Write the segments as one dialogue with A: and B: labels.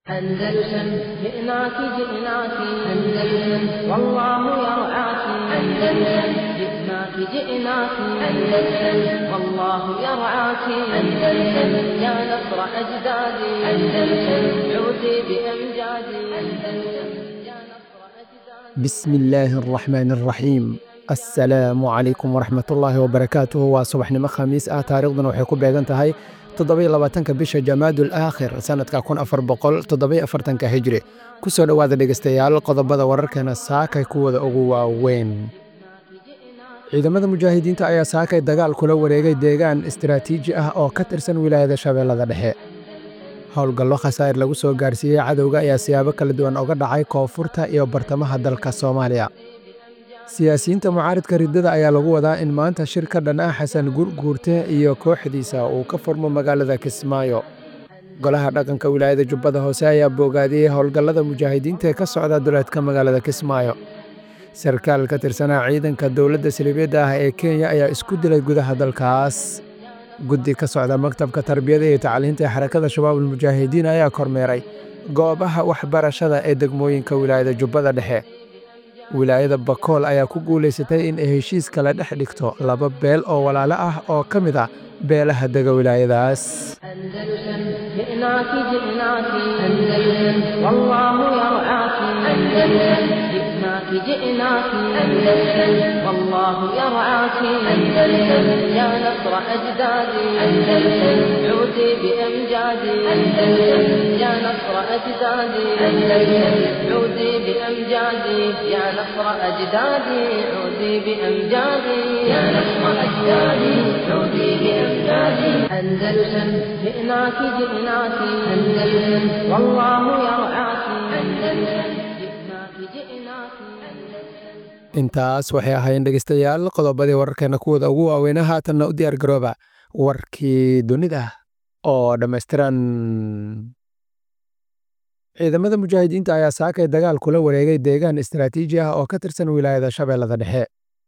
A: أندلسن جئناك جئناك أندلسن والله يرعاك أندلسن جئناك جئناك أندلسن والله يرعاك أندلسن يا نصر أجدادي أندلسن عودي بأمجادي أندلسن يا نصر أجدادي
B: بسم illaahi araxmaan araxiim assalaamu calaykum waraxmatullaahi wabarakaatuhu waa subaxnimo khamiis ah taariikhdan waxay ku beegan tahay toddobiyo labaatanka bisha jamaadul aakhir sannadka kun afar boqol toddobiyo afartanka hijri ku soo dhowaada dhegeystayaal qodobada wararkeena saakay kuwada ugu waaweyn ciidamada mujaahidiinta ayaa saakay dagaal kula wareegay deegaan istiraatiiji ah oo ka tirsan wilaayada shabeellada dhexe howlgallo khasaa'ir lagu soo gaarsiiyey cadowga ayaa siyaabo kala duwan oga dhacay koonfurta iyo bartamaha dalka soomaaliya siyaasiyiinta mucaaridka riddada ayaa lagu wadaa in maanta shir ka dhan ah xasan gurguurte iyo kooxdiisa uu ka furmo magaalada kismaayo golaha dhaqanka wilaayada jubbada hoose ayaa boogaadiyey howlgallada mujaahidiinta ee ka socda duleedka magaalada kismaayo sarkaal ka tirsanaa ciidanka dowladda silibeedda ah ee kenya ayaa isku dilay gudaha dalkaas guddi ka socda maktabka tarbiyada iyo tacliinta ee xarakada shabaabul mujaahidiin ayaa kormeeray goobaha waxbarashada ee degmooyinka wilaayada jubbada dhexe wilaayada bakool ayaa ku guulaysatay in ay heshiis kala dhex dhigto laba beel oo walaalo ah oo ka mid ah beelaha dega wilaayadaas
A: أندلسن جئناك جئناك أندلسن والله يرعاك أندلسن جئناك جئناك أندلسن والله يرعاك أندلسن يا نصر أجدادي أندلسن عودي بأمجادي أندلسن يا نصر أجدادي أندلسن عودي بأمجادي يا نصر أجدادي عودي بأمجادي يا نصر أجدادي عودي بأمجادي أندلسن جئناك جئناك أندلسن والله يرعاك أندلسن جئناك جئناك أندلسن
B: intaas waxay ahaayeen dhegeystayaal qodobadii wararkeena kuwada ugu waaweyna haatanna u diyaar garooba warkii dunida oo dhammaystiran ciidamada mujaahidiinta ayaa saakay dagaal kula wareegay deegaan istiraatiiji ah oo ka tirsan wilaayada shabeellada dhexe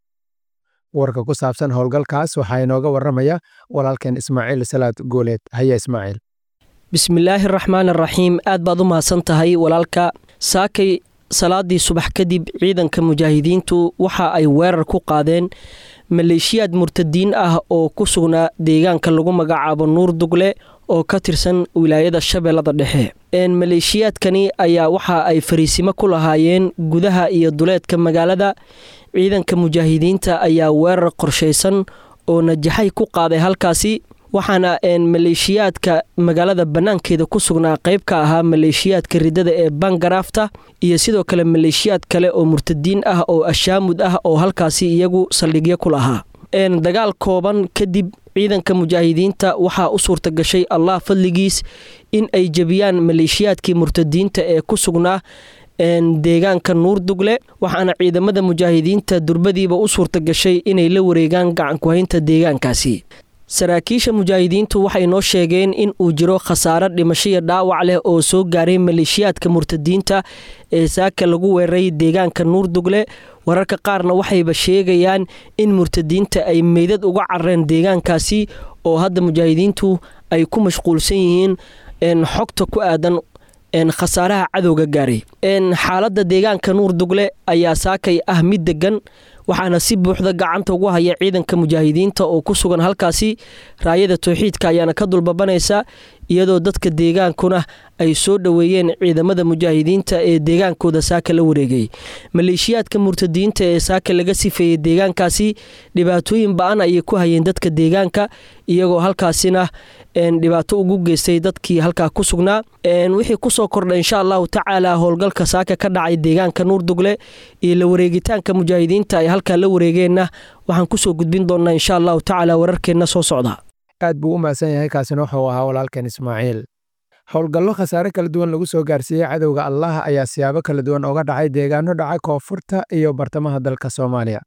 B: warka ku saabsan howlgalkaas waxaa inooga warramaya walaalkeen ismaaciil salaad gooleed haya ismaaciil
C: bismillaahi raxmaan araxiim aad baad u mahadsan tahay walaalka saakay salaadii subax kadib ciidanka mujaahidiintu waxa ay weerar ku qaadeen maleeshiyaad murtadiin ah oo ku sugnaa deegaanka lagu magacaabo nuur dugle oo ka tirsan wilaayada shabeellada dhexe maleeshiyaadkani ayaa waxa ay fariisimo ku lahaayeen gudaha iyo duleedka magaalada ciidanka mujaahidiinta ayaa weerar qorshaysan oo najaxay ku qaaday halkaasi waxaana maleeshiyaadka magaalada bannaankeeda ku sugnaa qayb ka ahaa maleeshiyaadka riddada ee bangaraafta iyo sidoo kale maleeshiyaad kale oo murtadiin ah oo ashaamud ah oo halkaasi iyagu saldhigyo ku lahaa dagaal kooban kadib ciidanka mujaahidiinta waxaa u suurta gashay allah fadligiis in ay jebiyaan maleeshiyaadkii murtadiinta ee ku sugnaa deegaanka nuur dugle waxaana ciidamada mujaahidiinta durbadiiba u suurta gashay inay la wareegaan gacankuhaynta deegaankaasi saraakiisha mujaahidiintu waxay noo sheegeen in uu jiro khasaaro dhimashoiyo dhaawac leh oo soo gaaray maleeshiyaadka murtadiinta ee saaka lagu weeraray deegaanka nuur dugle wararka qaarna waxayba sheegayaan in murtadiinta ay meydad uga carareen deegaankaasi oo hadda mujaahidiintu ay ku mashquulsan yihiin xogta ku aadan khasaaraha cadowga gaaray xaaladda deegaanka nuur dugle ayaa saakay ah mid degan waxaana si buuxda gacanta ugu haya ciidanka mujaahidiinta oo ku sugan halkaasi raayada towxiidka ayaana ka dulbabanaysa iyadoo dadka deegaankuna ay soo dhoweeyeen ciidamada mujaahidiinta ee deegaankooda saaka la wareegay maleeshiyaadka murtadiinta ee saaka laga sifeeyey deegaankaasi dhibaatooyin ba-an ayay ku hayeen dadka deegaanka iyagoo halkaasina dhibaato ugu geystay dadkii halkaa ku sugnaa wixii kusoo kordha insha allahu tacaala howlgalka saaka ka dhacay deegaanka nuur dugle iyo la wareegitaanka mujaahidiinta ay halkaa la wareegeenna waxaan kusoo gudbin doonaa insha allahu tacaala wararkeenna soo socda
B: aad buu u mahadsan yahay kaasina wuxuu ahaa walaalkeen ismaaciil howlgallo khasaare kala duwan lagu soo gaarsiiyey cadowga allah ayaa siyaabo kala duwan oga dhacay deegaano dhaca koonfurta iyo bartamaha dalka soomaaliya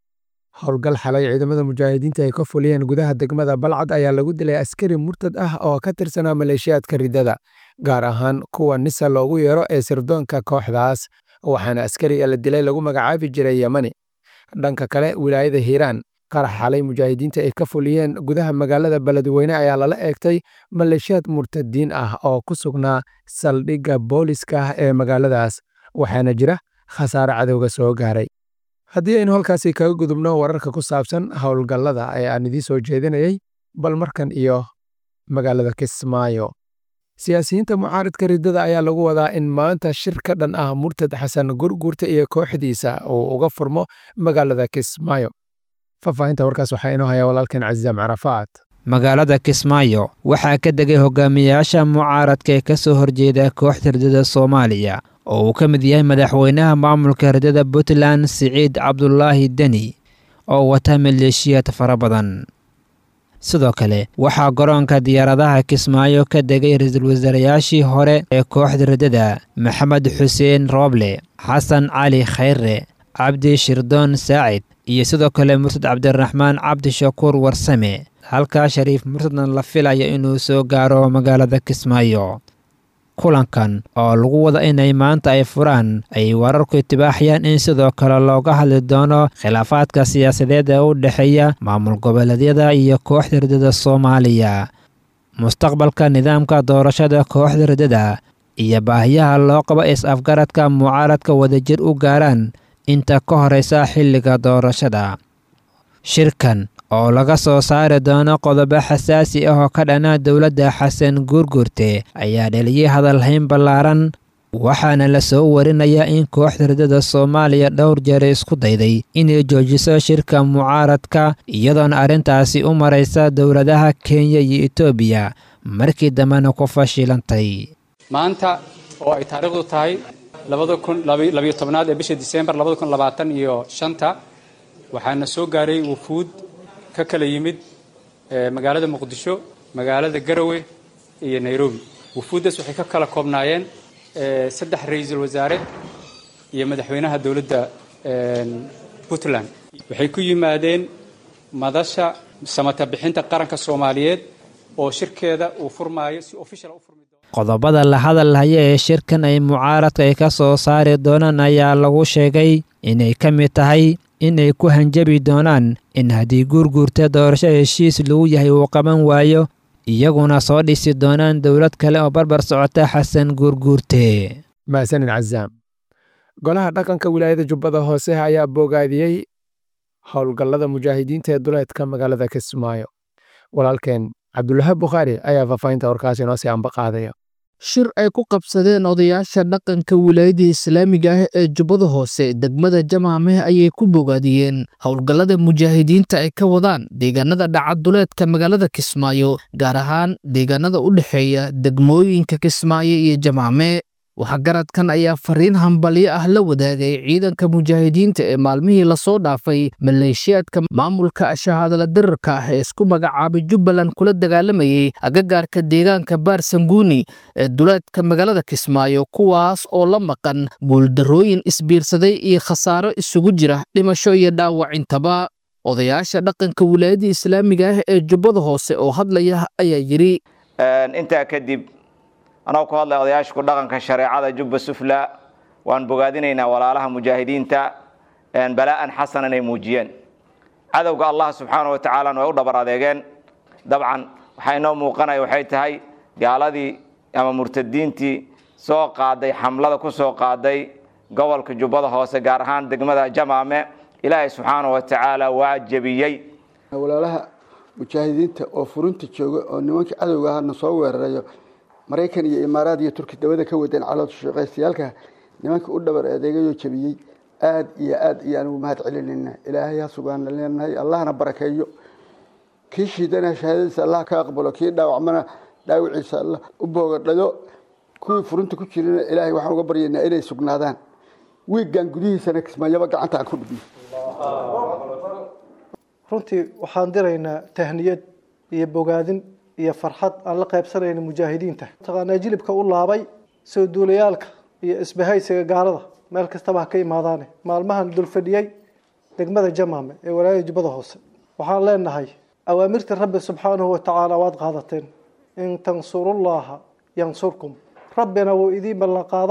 B: howlgal xalay ciidamada mujaahidiinta ay ka fuliyeen gudaha degmada balcad ayaa lagu dilay askari murtad ah oo ka tirsanaa maleeshiyaadka riddada gaar ahaan kuwa nisa loogu yeero ee sirdoonka kooxdaas waxaana askariga la dilay lagu magacaabi jiray yemani dhanka kale wilaayada hiiraan qarax xalay mujaahidiinta ay ka fuliyeen gudaha magaalada beledweyne ayaa lala eegtay maleeshiyaad murtadiin ah oo ku sugnaa saldhigga booliska ah ee magaaladaas waxaana jira khasaare cadowga soo gaaray haddii aynu halkaasi kaga gudubno wararka ku saabsan howlgallada ee aan idiin soo jeedinayay bal markan iyo magaalada kismaayo siyaasiyiinta mucaaridka riddada ayaa lagu wadaa in maanta shir ka dhan ah murtad xasan gurgurta iyo kooxdiisa uu uga furmo magaalada kismaayo faahfaahinta warkaas waxaa inoo haya walaalkeen casiizaam carafaad
D: magaalada kismaayo waxaa ka degay hogaamiyayaasha mucaaradka ee ka soo horjeeda kooxda riddada soomaaliya oo uu ka mid yahay madaxweynaha maamulka riddada puntland siciid cabdulaahi deni oo wata maleeshiyaad fara badan sidoo kale waxaa garoonka diyaaradaha kismaayo ka degay ra-iisul wasaarayaashii hore ee kooxda riddada maxamed xuseen rooble xasan cali khayre cabdi shirdoon saacid iyo sidoo kale murtad cabdiraxmaan cabdishakuur warsame halkaa shariif murtadna la filayo inuu soo gaaro magaalada kismaayo kulankan oo lagu wada inay maanta ay furaan ay wararku itibaaxayaan in sidoo kale looga hadli doono khilaafaadka siyaasadeed ee u dhexeeya maamul goboleedyada iyo kooxda riddada soomaaliya mustaqbalka nidaamka doorashada kooxda riddada iyo baahiyaha loo qabo is-afgaradka mucaaradka wadajir u gaaraan inta ka horeysa xilliga doorashada shirkan oo laga soo saari doono qodobo xasaasi ah oo ka dhana dowladda xasan guurguurte ayaa dheliyay hadalhayn ballaaran waxaana la soo warinayaa in kooxda riddada soomaaliya dhowr jeer isku dayday inay joojiso shirka mucaaradka iyadoona arrintaasi u maraysa dowladaha kenya iyo etoobiya markii dambena ku fashilantay
E: maanta oo ay taariikhdu tahay labayo tobnaad ee bisha disembar labada kun labaatan iyo shanta waxaana soo gaaray wufuud ka kala yimid magaalada muqdisho magaalada garowe iyo nairobi wufuuddaas waxay ka kala koobnaayeen saddex ra-iisul wasaare iyo madaxweynaha dowladda puntland waxay ku yimaadeen madasha samata bixinta qaranka soomaaliyeed oo shirkeeda uu furmaayo si official u furmi
D: qodobada la hadalhaya ee shirkan ay mucaaradka ay ka soo saari doonaan ayaa lagu sheegay inay ka mid tahay inay ku hanjabi doonaan in haddii guurguurta doorasho heshiis lagu yahay uu qaban waayo iyaguna soo dhisi doonaan dowlad kale oo barbar socota xasan guurguurte
B: mahadsanin cazaam golaha dhaqanka wilaayada jubbada hoose ayaa bogaadiyey howlgallada mujaahidiinta ee duleedka magaalada kismaayo walaalkeen cabdulahaab bukhaari ayaa faahfaahinta warkaasi inoo sii amba qaadaya
F: shir ay ku qabsadeen odayaasha dhaqanka wilaayada islaamiga ah ee jubbada hoose degmada jamaameh ayay ku bogaadiyeen howlgallada mujaahidiinta ay ka wadaan deegaanada dhacaduleedka magaalada kismaayo gaar ahaan deegaanada u dhexeeya degmooyinka kismaayo iyo jamaame waxgaradkan ayaa fariin hambalyo ah la wadaagay ciidanka mujaahidiinta ee maalmihii lasoo dhaafay maleeshiyaadka maamulka shahaadala dirarka ah ee isku magacaabay jubbaland kula dagaalamayay agagaarka deegaanka baarsanguuni ee duleedka magaalada kismaayo kuwaas oo la maqan buuldarrooyin isbiirsaday iyo khasaaro isugu jira dhimasho iyo dhaawacintaba odayaasha dhaqanka wilaayada islaamiga ah ee jubbada hoose oo hadlaya ayaa yidhi
G: intaa kadib anagoo ku hadlaya odayaasha ku dhaqanka shareecada jubba sufla waan bogaadinaynaa walaalaha mujaahidiinta balaa'an xasanan ay muujiyeen cadowga allah subxaana wa tacaalana way u dhabar adeegeen dabcan waxaa inoo muuqanaya waxay tahay gaaladii ama murtadiintii soo qaaday xamlada ku soo qaaday gobolka jubbada hoose gaar ahaan degmada jamaame ilaahay subxaana wa tacaala waa jebiyey
H: walaalaha mujaahidiinta oo furinta jooga oo nimankii cadowga ahna soo weerarayo maraykan iyo imaaraad iyo turki dabada ka wadeen calooshaqaystayaalka nimanka u dhabar adeegayoo jebiyey aad iyo aad iyaan ugu mahad celinayna ilaahay ha sugaana leenahay allahna barakeeyo kii shiidana shahaadadiisa allah ka aqbalo kii dhaawacmana dhaawiciisa allah u boogadhayo kuwii furinta ku jirana ilaahay waxaan uga baryaynaa inay sugnaadaan wiiggan gudihiisana kismaayaba gacanta aan ku dhibiyo
I: runtii waxaan diraynaa tahniyad iyo bogaadin iyo farxad aan la qaybsanayna mujaahidiinta mataqaanaa jilibka u laabay soo duulayaalka iyo isbahaysiga gaalada meel kastaba ha ka imaadaane maalmahan dulfadhiyey degmada jamaame ee walaayada jubbada hoose waxaan leenahay awaamirta rabbi subxaanahu wa tacaala waad qaadateen in tansurullaha yansurkum rabbina wuu idiin ballanqaaday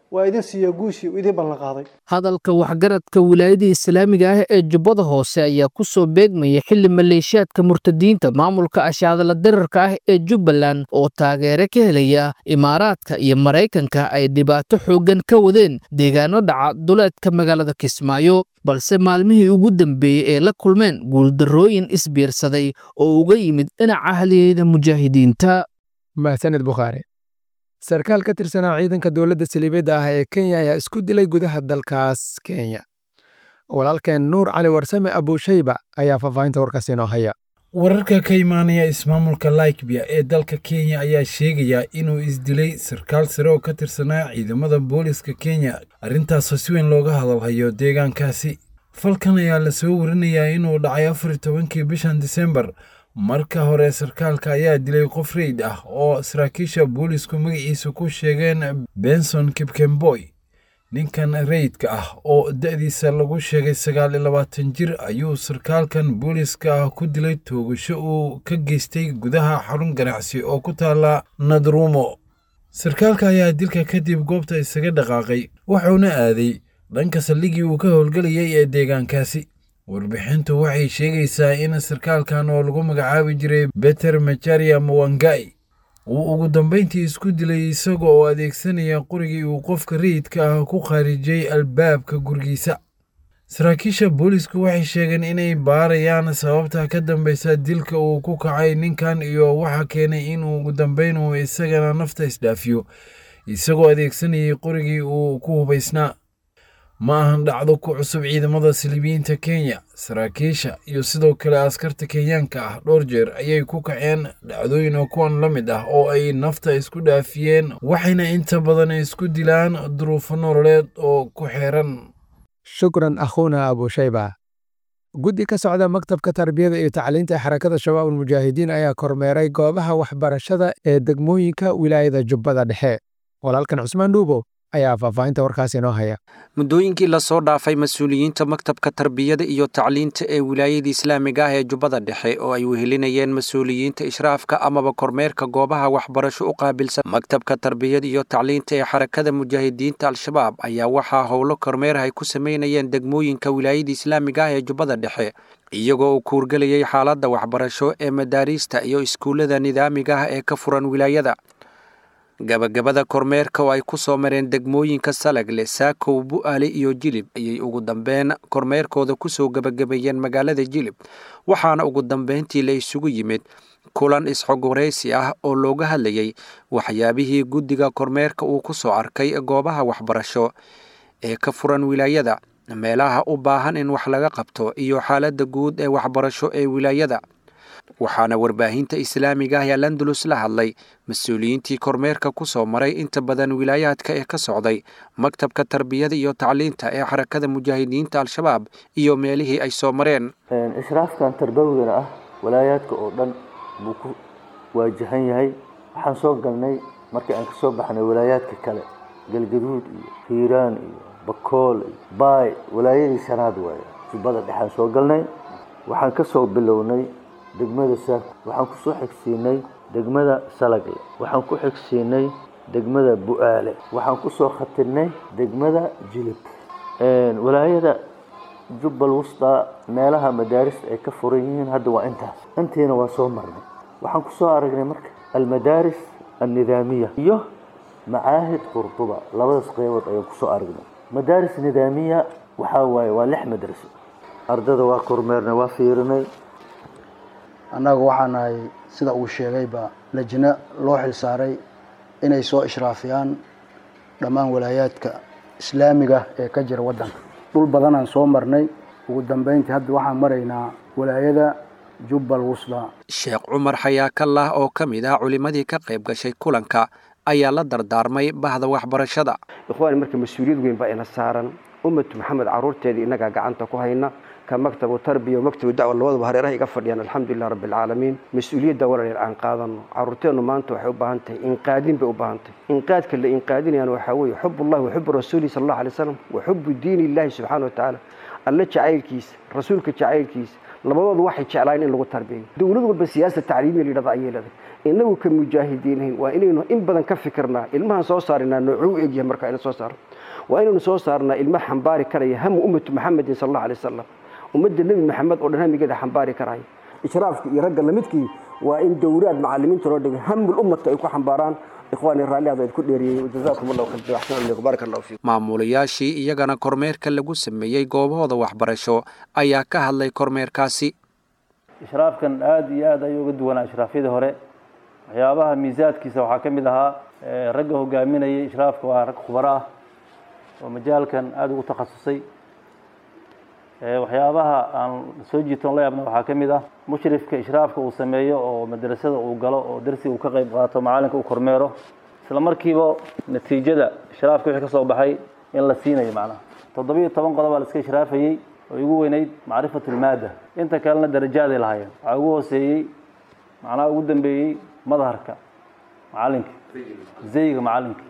I: waa idin siiya guushii uu idin ballan qaaday
F: hadalka waxgaradka wilaayada islaamiga ah ee jubbada hoose ayaa ku soo beegmaya xili maleeshiyaadka murtadiinta maamulka ashaadala dirarka ah ee jubbaland oo taageere ka helaya imaaraadka iyo maraykanka ay dhibaato xooggan ka wadeen deegaano dhaca duleedka magaalada kismaayo balse maalmihii ugu dambeeyey ee la kulmeen guuldarrooyin isbiirsaday oo uga yimid dhinaca haliyeyda mujaahidiinta
B: mahsaned bukhaari sarkaal ka tirsanaa ciidanka dowladda saliibiyadda ah ee kenya ayaa isku dilay gudaha dalkaas kenya walaalkeen nuur cali warsame abuushayba ayaa faahfaahinta warkaas inoo haya
J: wararka ka imaanaya ismaamulka laikbia ee dalka kenya ayaa sheegaya inuu isdilay sarkaal sare oo ka tirsanaa ciidamada booliska kenya arrintaasoo si weyn looga hadalhayo deegaankaasi falkan ayaa lasoo warinayaa inuu dhacay afar iyo tobankii bishan disembar marka hore sarkaalka ayaa dilay qof reyd ah oo saraakiisha boolisku magaciisa ku sheegeen benson kipkemboy ninkan rayidka ah oo da'diisa lagu sheegay sagaal iyo labaatan jir ayuu sarkaalkan booliska ah ku dilay toogasho uu ka geystay gudaha xarun ganacsi oo ku taala nadrumo sarkaalka ayaa dilka kadib goobta isaga dhaqaaqay wuxuuna aaday dhanka saldhigii uu ka howlgelayay ee deegaankaasi warbixintu waxay sheegaysaa in sarkaalkan oo lagu magacaabi jiray beter macharia mawangai uu ugu dambayntii isku dilay isaga oo adeegsanaya qorigii uu qofka rayidka ah ku khaarijiyey albaabka gurigiisa saraakiisha boolisku waxay sheegeen inay baarayaan sababta ka dambaysa dilka uu ku kacay ninkan iyo waxa keenay in ugu dambayn uu isagana nafta isdhaafiyo isagoo adeegsanayay qorigii uu ku hubaysnaa ma ahan dhacdo ku cusub ciidamada silibiyiinta kenya saraakiisha iyo sidoo kale askarta kenyaanka ah dhowr jeer ayay ku kaceen dhacdooyin oo kuwan la mid ah oo ay nafta isku dhaafiyeen waxayna inta badan isku dilaan duruufo nololeed oo ku xeeran
B: shukran akhuuna abuushayba guddi ka socda maktabka tarbiyada iyo tacliinta ee xarakada shabaab ulmujaahidiin ayaa kormeeray goobaha waxbarashada ee degmooyinka wilaayada jubbada dhexe walaalkan cusmaan dhuubo ayaa faahfaahinta warkaas inoo haya
K: muddooyinkii lasoo dhaafay mas-uuliyiinta maktabka tarbiyada iyo tacliinta ee wilaayada islaamiga ah ee jubbada dhexe oo ay wehelinayeen mas-uuliyiinta ishraafka amaba kormeerka goobaha waxbarasho u qaabilsan maktabka tarbiyada iyo tacliinta ee xarakada mujaahidiinta al-shabaab ayaa waxaa howlo kormeer ay ku sameynayeen degmooyinka wilaayada islaamiga ah ee jubbada dhexe iyagoo uu kuurgelayay xaaladda waxbarasho ee madaariista iyo iskuullada nidaamiga ah ee ka furan wilaayada gabagabada kormeerka oo ay ku soo mareen degmooyinka salagle saakow bu'aale iyo jilib ayay ugu dambeyn kormeerkooda ku soo gebagabeeyeen magaalada jilib waxaana ugu dambeyntii la isugu yimid kulan isxog waraysi ah oo looga hadlayay waxyaabihii guddiga kormeerka uu ku soo arkay goobaha waxbarasho ee ka furan wilaayada meelaha u baahan in wax laga qabto iyo xaaladda guud ee waxbarasho ee wilaayada waxaana warbaahinta islaamiga ah ee landulus la hadlay mas-uuliyiintii kormeerka ku soo maray inta badan wilaayaadka ee ka socday maktabka tarbiyada iyo tacliinta ee xarakada mujaahidiinta al-shabaab iyo meelihii ay soo mareen
L: ishraafkan tarbawigana ah walaayaadka oo dhan buu ku waajahan yahay waxaan soo galnay markii aan kasoo baxnay walaayaadka kale galgaduud iyo hiiraan iyo bakool iyo baay walaayadii shanaad waaye jubbada dhexaan soo galnay waxaan kasoo bilownay degmada saak waxaan kusoo xigsiinay degmada salagle waxaan ku xigsiinay degmada bu'aale waxaan kusoo khatirnay degmada jilib walaayada jubbal wusta meelaha madaarista ay ka furan yihiin hadda waa intaas intiina waa soo marnay waxaan kusoo aragnay marka almadaaris alnidaamiya iyo macaahid qurduba labadaas qeybood ayaan kusoo aragnay madaaris nidaamiya waxaa waaye waa lix madraso ardada waa kormeernay waa fiirinay
M: annaga waxaa nahay sida uu sheegayba lajna loo xilsaaray inay soo ishraafiyaan dhammaan walaayaadka islaamiga ee ka jira waddanka dhul badanaan soo marnay ugu dambeyntii hadda waxaan maraynaa walaayada jubbal wusda
K: sheekh cumar xayaakallah oo ka mid ah culimmadii ka qayb gashay kulanka ayaa la dardaarmay bahda waxbarashada
N: ikhwaani marka mas-uuliyad weyn baa ina saaran ummatu maxamed caruurteedii innagaa gacanta ku hayna ka maktabu tarbiya maktabu dacwa labadaba hareeraha iga fadhiyaan alxamdulilah rabbi alcaalamiin mas-uuliyadda walaal aan qaadano caruurteennu maanta waxay u baahan tahay inqaadin bay u baahan tahay inqaadka la inqaadinayaan waxaa weeye xubullahi wa xubu rasuulihi sala allahu alay wasalam wa xubu diini illahi subxaana wa tacaala alle jacaylkiisa rasuulka jacaylkiisa labadoodu waxay jeclaayeen in lagu tarbiyayo dowlad walba siyaasa tacliimiya la yidhahda ayay leedahay inagu ka mujaahidiinayn waa inaynu in badan ka fikirnaa ilmahan soo saarinaa noocuu u egyahay marka ina soo saarno waa inaynu soo saarnaa ilma xambaari karaya hamu ummatu maxamedin sal allahu alay wasalam ummadda nebi maxamed oo dhan hamigeeda xambaari karaya ishraafkii iyo ragga lamidkii waa in dowlaad macalimiinta loo dhigay hamul ummadka ay ku xambaaraan ikhwaani raalli aad ku dheeriyey jazaakum allahu khayr axsan alaykum baaraka allahu fiikum
K: maamulayaashii iyagana kormeerka lagu sameeyey goobahooda waxbarasho ayaa ka hadlay kormeerkaasi
O: ishraafkan aada iyo aad ayuu uga duwanaa ishraafyadii hore waxyaabaha miisaadkiisa waxaa ka mid ahaa ragga hogaaminayay ishraafka waa rag khubaro ah oo majaalkan aada ugu takhasusay waxyaabaha aan soo jiitoon la yaabna waxaa ka mid ah mushrifka ishraafka uu sameeyo oo madrasada uu galo oo darsi uu ka qayb qaato macalinka uu kormeero isla markiiba natiijada ishraafka wixii ka soo baxay in la siinayo macnaha toddobiyo toban qodob baa la iska ishraafayey oo igu weynayd macrifatu lmaada inta kalena darajaaday lahaayeen waxaa ugu hooseeyey macnaha ugu dambeeyey madharka macalinka zayga macalinka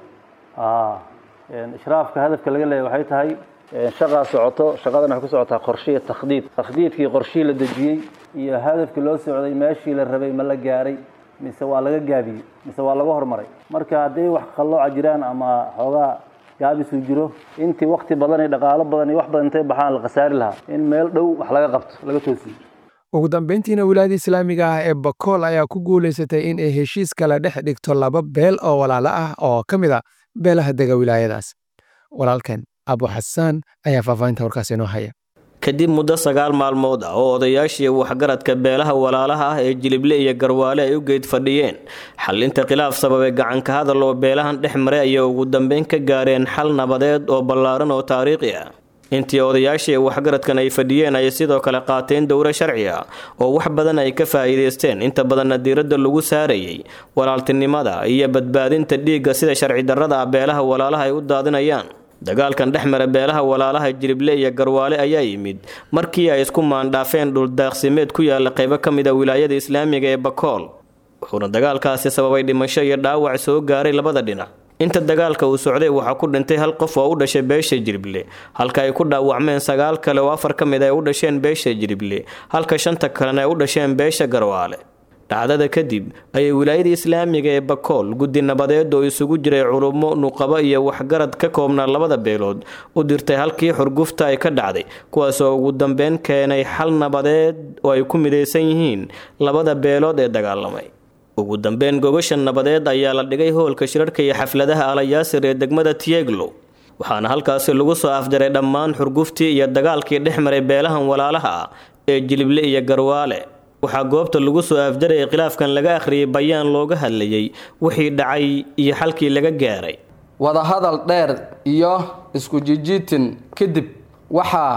O: ishraafka hadafka laga leeyahy waxay tahay shaqaa socoto shaqadan waxay ku socotaa qorshe iyo takhdiid takhdiidkii qorshihii la dejiyey iyo hadafkii loo socday meeshii la rabay ma la gaaray mise waa laga gaabiyey mise waa laga hormaray marka hadday wax qallooca jiraan ama xoogaa gaabisuu jiro intii wakti badan iyo dhaqaalo badan iyo wax badan intay baxaan la khasaari lahaa in meel dhow wax laga qabto laga toosiyo
B: ugu dambayntiina wilaayada islaamiga ah ee bakool ayaa ku guulaysatay in ay heshiis kala dhex dhigto laba beel oo walaalo ah oo ka mid a beelaha dega wilaayadaas walaalkan abu xasaan ayaa faahfaahinta warkaas inoo haya
P: kadib muddo sagaal maalmood ah oo odayaashii waxgaradka beelaha walaalaha ah ee jilible iyo garwaale ay u geed fadhiyeen xalinta khilaaf sababay gacanka hadal oo beelahan dhex maray ayay ugu dambeyn ka gaareen xal nabadeed oo ballaaran oo taariikhi ah intii odayaashii waxgaradkan ay fadhiyeen ayay sidoo kale qaateen dowro sharci ah oo wax badan ay ka faa'iidaysteen inta badanna diiradda lagu saarayay walaaltinimada iyo badbaadinta dhiigga sida sharci darrada ah beelaha walaalaha ay u daadinayaan dagaalkan dhex mara beelaha walaalaha jilible iyo garwaale ayaa yimid markii ay isku maandhaafeen dhuldaaqsimeed ku yaala qaybo ka mid a wilaayada islaamiga ee bakool wuxuuna dagaalkaasi sababay dhimasho iyo dhaawac soo gaaray labada dhinac inta dagaalka uu socday waxaa ku dhintay hal qof oo u dhashay beesha jirible halka ay ku dhaawacmeen sagaal kale oo afar ka mid ay u dhasheen beesha jirible halka shanta kalena ay u dhasheen beesha garwaale dhacdada kadib ayay wilaayada islaamiga ee bakool guddi nabadeed oo isugu jiray culummo nuqabo iyo waxgarad ka koobnaa labada beelood u dirtay halkii xurgufta ay ka dhacday kuwaasoo ugu dambeyn keenay xal nabadeed oo ay ku midaysan yihiin labada beelood ee dagaalamay ugu dambeyn gogasha nabadeed ayaa la dhigay hoolka shirarhka iyo xafladaha alayaasir ee degmada tieglo waxaana halkaasi lagu soo afjaray dhammaan xurguftii iyo dagaalkii dhex maray beelahan walaalaha ah ee jilible iyo garwaale waxaa goobta lagu soo afjarayay khilaafkan laga akhriyay bayaan looga hadlayay wixii dhacay iyo xalkii laga gaaray
Q: wadahadal dheer iyo isku jijiitin kadib waxaa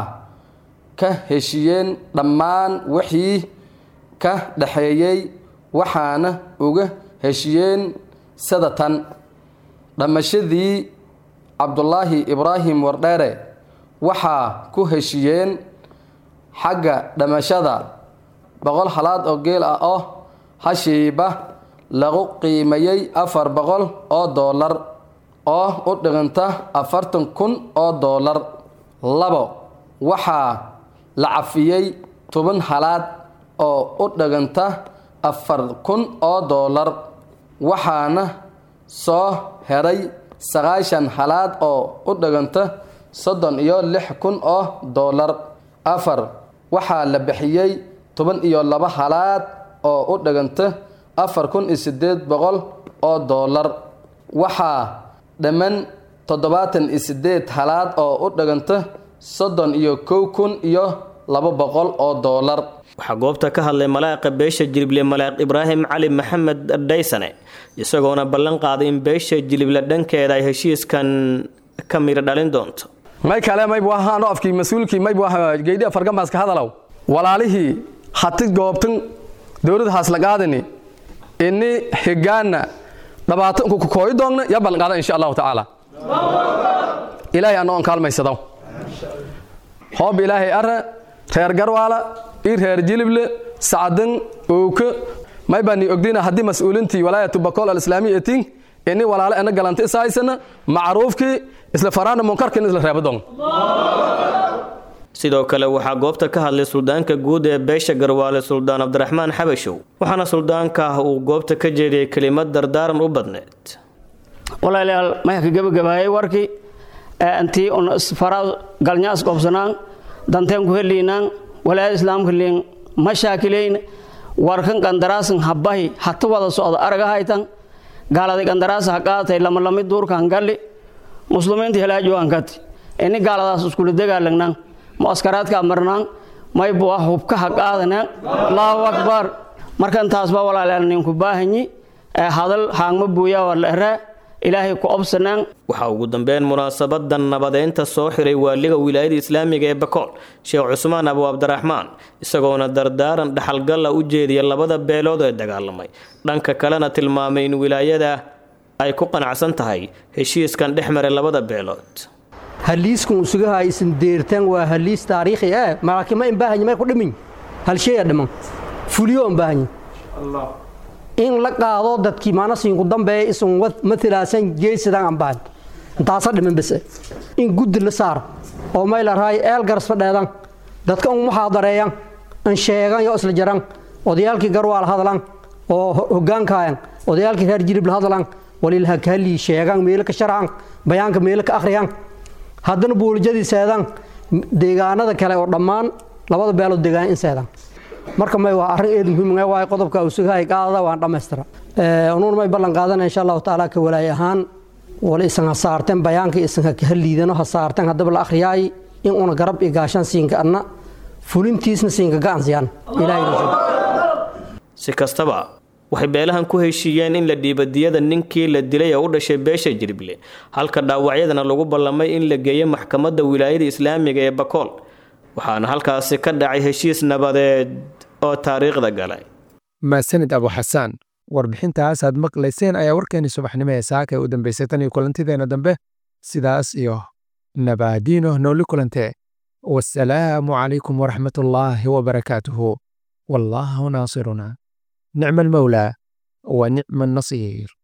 Q: ka heshiyeen dhammaan wixii ka dhexeeyey waxaana uga heshiyeen sadatan dhammashadii cabdulaahi ibraahim wardheere waxaa ku heshiyeen xagga dhammashada boqol halaad oo geel ah oo hashiiba lagu qiimayey afar boqol oo doolar oo u dhiganta afartan kun oo doolar labo waxaa la cafiyey toban halaad oo u dhiganta afar kun oo doolar waxaana soo heray sagaashan halaad oo u dhiganta soddon iyo lix kun oo doolar afar waxaa la bixiyey toban iyo laba halaad oo u dhiganta afar kun iyo sideed boqol oo doolar waxaa dhamman toddobaatan iyo sideed halaad oo u dhiganta soddon iyo kow kun iyo laba boqol oo doolar
P: waxaa goobta ka hadlay malaaqa beesha jilible malaaq ibraahim cali maxamed dhaysane isagoona ballan qaaday in beesha jilible dhankeeda ay heshiiskan ka midho dhalin doonto
Q: may kale maybu ahaano afkii mas-uulkii maybu aha geydhi afargamaaska hadalow walaalihii hati goobtan dowlad haaslaqaadani ini higaana dhabaata unku kukooyi doogna ya ballan qaada insha allahu tacaala ilaahay anoo on kaalmaysadaw hoob ilaahay ara reer garwaala i reer jilible sacdan owka may baa ni ogdina haddii mas-uulintii walaayatu bakool alislaamiya etin ini walaale ana galanta isahaysana macruufkii isla faraana munkarkin isla reebadong
P: sidoo kale waxaa goobta ka hadlay suldaanka guud ee beesha garwaale suldaan cabdiraxmaan xabashow waxaana suldaanka ah uu goobta ka jeediyey kelimad dardaaran u badneed
R: walaalayaal mayaka gebagabaayay warkii intii un fara galnyaas qobsanaan danteen ku heliinaan walaayada islaamka liin mashaakileyn warkan qandaraasan habbahi hata wada socda araga haytan gaaladay qandaraasa ha qaadatay lamalami duurkan galli muslimiinta helaajoan kati ini gaaladaas iskula dagaalangnaan muaskaraadka marnaan maybu ah hubka ha qaadanaan allahu akbar markan taasba walaalayaal ninku baahanyi hadal haangma buuyaa waa la eraa ilaahay ku obsanaan
P: waxaa ugu dambeyn munaasabadan nabadeynta soo xiray waaliga wilaayada islaamiga ee bakool sheekh cusmaan abu cabdiraxmaan isagoona dardaaran dhaxalgalla u jeediya labada beelood ee dagaalamay dhanka kalena tilmaamay in wilaayada ay ku qanacsan tahay heshiiskan dhex maray labada beelood
S: haliiskan usugaha isin deertaan waa haliis taariikhi ah malaakima in baahanyi may ku dhimin halsheeya dhiman fuliyo in baahanyi in la qaado dadkii maanasiinku dambeeya isun matalaasan geesidan aan baahan intaasa dhiman bese in guddi la saar oo may la raay eel garas fadheedan dadka un muxaadareeyan in sheegan yo isla jaran odayaalkii garwaal hadlan oo hogaankaayan odayaalkii reer jirib la hadlan walilha kahallii sheegan meelo ka sharcan bayaanka meelo ka akhriyan haddana buulijadii seedan deegaanada kale oo dhammaan labada beelood deegaan in seedan marka may waa arrin eed muhiim waay qodobka usugahay qaadada waan dhammaystira unuun may ballan qaadana insha allahu tacaala ka walaay ahaan wala isan ha saarteen bayaanka isan ha kaha liidano ha saarteen haddaba la akhriyaay in una garab iyo gaashaan siinka adna fulintiisna siinka gacansiyaan
P: si kastaba waxay beelahan ku heshiiyeen in la dhiibo diyada ninkii la dilay ee u dhashay beesha jirble halka dhaawacyadana lagu ballamay in la geeyo maxkamadda wilaayada islaamiga ee bakool waxaana halkaasi ka dhacay heshiis nabadeed oo taariikhda galay
B: maasanid abu xasaan warbixintaas aad maqlayseen ayaa warkeenii subaxnimo ee saaka ee u dambaysay tan iyo kulantideena dambe sidaas iyo nabaadiino nooli kulante wasalaamu calaykum waraxmatullaahi wabarakaatuhu wallaahu naasiruna nicma almawlaa wa nicma annasiir